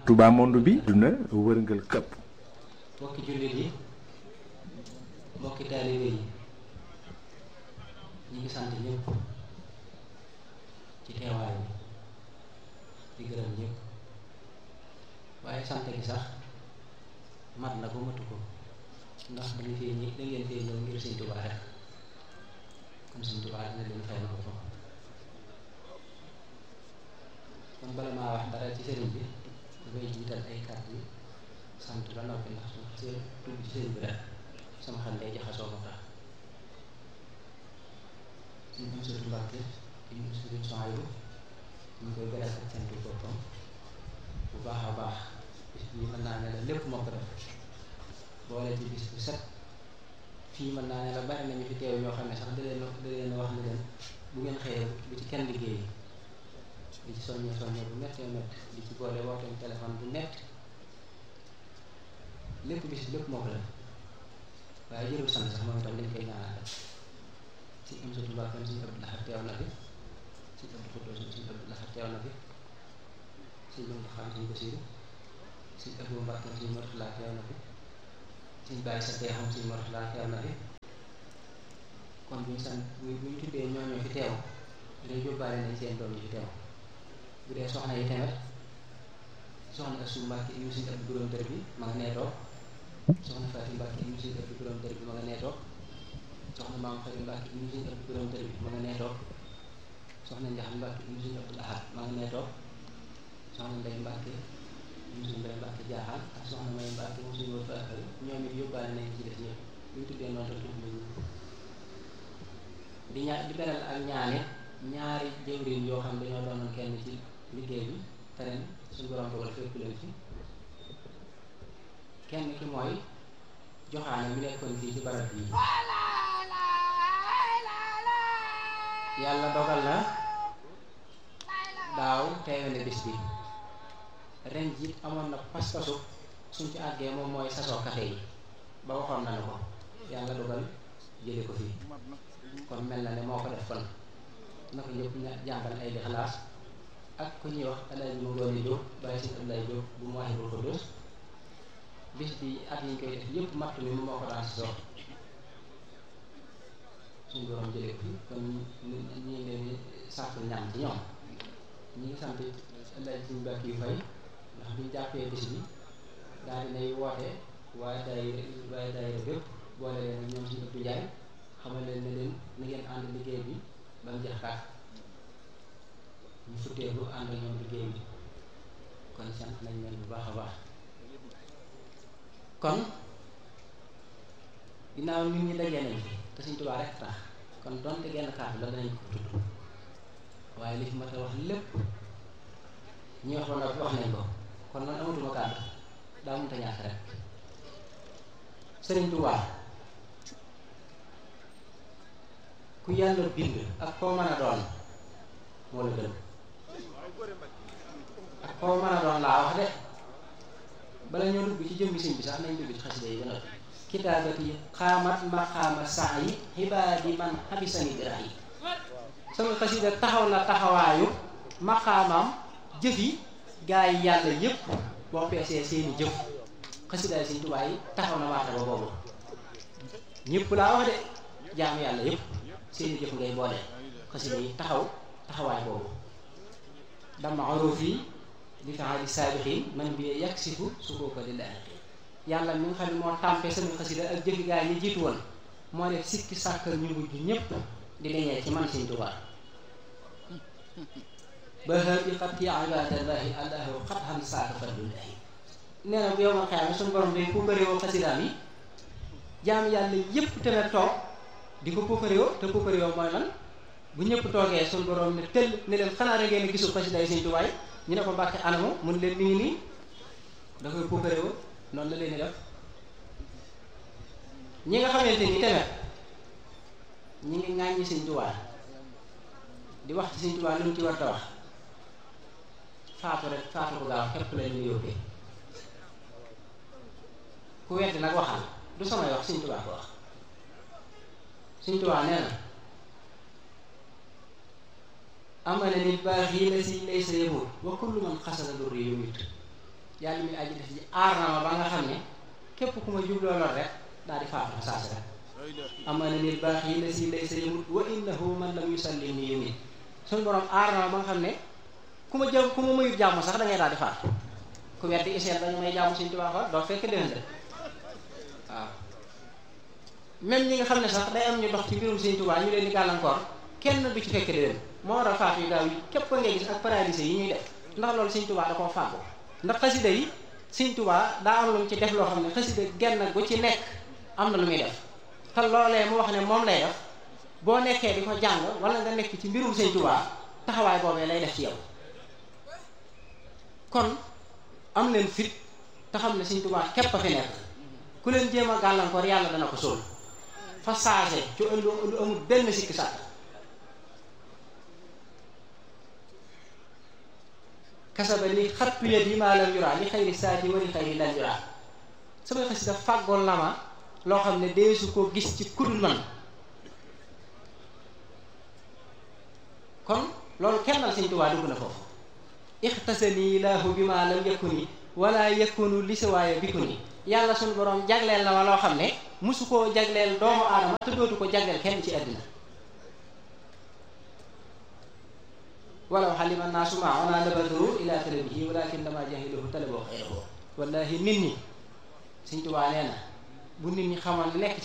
Touba monde bi duna wërngal këpp mbokki jullit yi mbokki taalibe yi ñu ngi sant ñëpp ci teewaay bi di gërëm ñëpp waaye sant gi sax mat na ko matu ko ndax dañu fee ñi da ngeen fee ñëw ngir Sëñ Tuubaa rek kon Sëñ Tuubaa dina leen fay na ko foofu kon bala maa wax dara ci sëriñ bi dafay jiital ay kàddu yi sant ba noppi ndax su see tudd ci sëriñ bi rek sama xel day jaxasoo ko tax suñ am sëriñ Mbàkke ñu sëriñ Sohaybu ñu koy beral ak cantu boppam bu baax a baax bis bii mën naa ne la lépp moo ko def boole ci bis bu set fii mën naa ne la bari nañu fi teew ñoo xam ne sax da leen da leen wax ne leen bu ngeen xëyee bu ci kenn liggéey di ci soññee soññee bu méttee métti di ci boole wooteem téléphone bu métti lépp bis lépp moo ko def waaye jërul sant sax moom itam dañ koy ñaanal rek si am satu mbàkkam suñu Abdou Lahad teew na fi suñu Abdou Xudoos suñu Abdou Lahad teew na fi suñu Muntaxa xam suñu Basiru suñu Abdou Mbàkke suñu Murtala teew na fi suñu bàyyi sa tee xam suñu Murtala teew na fi kon buñu sant bu buñu tuddee ñooñu fi teew day yóbbaale nañ seen doom yi fi teew bu dee soxna yi tamit soxna Asu Mbàkke yu suñu Abdou Borom dër bi ma nga nee toog soxna Faati Mbàkke yu suñu Abdou Borom dër bi ma nga nee toog soxna Maam Fari Mbàkke yu suñu Abdou Borom dër bi ma nga nee toog soxna Njaxam Mbàkke yu suñu Abdou Lahad ma nga nee toog soxna Ndey Mbàkke yu suñu Ndey Mbàkke jaaxal ak soxna May Mbàkke mu suñu wër faakari ñoom it yóbbaale nañ ci def ñëpp bu ñu tuddee noonu rek ñu di ñaa di beral ak ñaane ñaari jëwriñ yoo xam dañoo doonoon kenn ci liggéey bi te ren suñu borom dogal fekk leen fi kenn ki mooy joxaane mi nekkoon fii ci barab bii yàlla dogal na daaw teewe na bis bi ren jiit amoon na pas-pasu suñ ci àggee moom mooy sasoo kafe yi ba waxoon nañu ko yàlla dogal jële ko fii kon mel na ne moo ko def kon na ko ñëpp jàngal ay lixlaas ak ku ñuy wax alaaji mu doon jóg bàyyi si Abdoulaye Jóob bu mu waxee ko dos bis bi at yi ñu koy def yëpp matt mi moo ko daan si sox suñu borom jëlee ko fi kon ñu ngi leen di sant ñaan ci ñoom ñi ngi sant alaaji suñu bàkk yu fay ndax biñu jàppee bis bi daal dinay woote waaye day waaye daayira bépp boole leen ak ñoom suñu ëpp jaay xamal leen ne leen na ngeen ànd liggéey bi ba mu jeex tàkk ñu futteelu ànd ak ñoom liggéey bi kon sant nañ leen bu baax a baax kon ginnaaw nit ñi dajee nañ fi te Sëñ Tuubaa rek tax kon donte genn kàddu la danañ ko tudd waaye li fi ma ta wax lépp ñi wax ba noppi wax nañ ko kon man amatuma kàddu daa mënta ñàkk rek Sëriñ Tuubaa ku yàlla bind ak koo mën a doon moo la gën ak koo mën a doon laa wax de bala ñoo dugg ci jëmmi sëñ bi sax nañ dugg ci xasida yi ba noppi kitaabati xaamat maqaama saa yi xibaadi man xabisani birax yi sama xasida taxaw na taxawaayu maqaamam jëf yi gaa yi yàlla yépp boo peesee seeni jëf xasidaay sëñ Tuubaa yi taxaw na waata ba boobu ñëpp laa wax de jaamu yàlla yépp seeni jëf ngay boole xasida yi taxaw taxawaay boobu dama aroof yi li faali saabixin man bi yaksifu su ko ko di laaj yàlla mi nga xam ne moo tàmpe sama xasida ak jëfi gaa yi jiitu woon moo def sikki sàkkal ñu mujj ñépp di leñee ci man Sëñ Tuubaa ba xëy i xat yi ibadallahi allahu xat xam saaka fadlullahi nee na bu yow ma xeyaame suñu borom day puukaréewoo xasidaam yi jaam yàlla yépp tamit toog di ko puukaréewoo te puukaréewoo mooy lan bu ñëpp toogee suñu borom ne tëll ne leen xanaa da ngeen gisul xasidaay Sëñ Tuubaa ñu ne ko mbàkke anamu mun leen mi ngi nii da koy puukaréewoo noonu la leen di def ñi nga xamante ni tamit ñi ngi ŋàññi Sëñ Tuubaa di wax ci Sëñ Tuubaa lu mu ci war a wax faatu rek faatu ko gaaw képp la ñu yóbbee ku weddi nag waxal du samay wax Sëñ Tuubaa ko wax Sëñ Tuubaa nee na amana nit baax yi la si lay sa yëmut wa kullu man xasana dur yi yumit yàlla mi aji def ji aar na ma ba nga xam ne képp ku ma jubloo lor rek daal di faatu saa si rek amana nil baax yi la si lay sa yamut wa innahu man lam yusallim ni yumit suñu borom aar na ma ba nga xam ne ku ma jëm ku ma mayut jàmm sax da ngay daal di faatu ku weddi iseel dañu may jàmm Sëñ Tuubaa fa doo fekk déwén de waaw même ñi nga xam ne sax day am ñu dox ci mbirum Sëñ Tuubaa ñu leen di gàllankoor kenn du ci fekk déwén moo war a faatu yu gaaw yi képp ko ngay gis ak paralysé yi ñuy def ndax loolu Sëñ Tuubaa da koo fàggu ndax xasida yi Sëñ Tuubaa daa am lu mu ci def loo xam ne xasida genn gu ci nekk am na lu muy def te loolee mu wax ne moom lay def boo nekkee di ko jàng wala nga nekk ci mbirum Sëñ Tuubaa taxawaay boobee lay def ci yow kon am leen fit te xam ne Sëñ Tuubaa képp a fi nekk ku leen jéem a gàllankoor yàlla dana ko sóol fa saase ci lu lu amul benn sikki sàkk kasaba li xattu yet yi maa lam yuraa li xayri saati wa li xayri lan yuraa samay xasida fàggoon la ma loo xam ne deesu ko gis ci kudul man kon loolu kennal Sëñ Tuubaa dugg na foofu ixtasani laahu bi ma lam yakuni wala yakunu li siwaaya bikuni yàlla suñu borom jagleel na ma loo xam ne musu koo jagleel doomu aadama te dootu ko jagleel kenn ci àddina walaw xalima naasu maa ona labadaru ila talabihi walakin dama jahiluhu talaboo xayrahu wallahi nit ñi Sëñ Tuubaa nee na bu nit ñi xamoon nekk